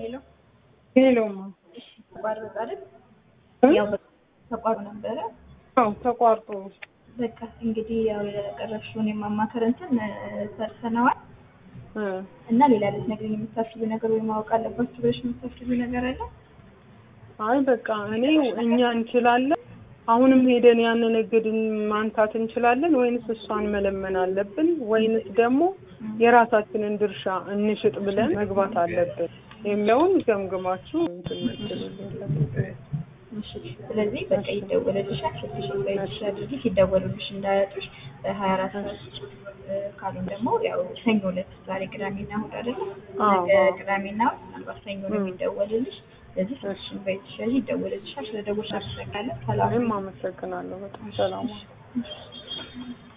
ሄሎ ሄሎማ እሺ፣ ተቋረጠ አይደል? እ? ያው በቃ ተቋርጦ ነበረ። አዎ ተቋርጦ በቃ እንግዲህ ያው ያቀረብሽውን የማማከር እንትን እ፣ ሰርተነዋል እ እና ሌላ ልትነግሪኝ የምታስቢው ነገር ወይ ማወቅ አለባችሁ ብለሽ የምታስቢው ነገር አለ? አይ በቃ እኔ እኛ እንችላለን። አሁንም ሄደን ያንን እግድን ማንሳት እንችላለን ወይንስ እሷን መለመን አለብን ወይንስ ደግሞ የራሳችንን ድርሻ እንሽጥ ብለን መግባት አለብን የሚለውን ገምግማችሁ እንትን የምትሉልን። እሺ፣ ስለዚህ በቃ ይደወልልሻል። ስልክሽን በእጅሽ አድርጊ። ሲደወሉልሽ እንዳያጡሽ በሀያ አራት ሰዓት ውስጥ እ፣ ካልሆነ ደግሞ ያው ሰኞ ዕለት ዛሬ ቅዳሜና እሑድ አይደለ? አዎ፣ ነገ አዎ። ቅዳሜና እሑድ ምናልባት ሰኞ ነው እ። የሚደወልልሽ። ስለዚህ ስልክሽን በእጅሽ ያዥ፣ ይደወልልሻል። ስለደወልሽ አመሰግናለሁ። ሰላም እኔም አመሰግናለሁ በጣም ሰላም። እሺ።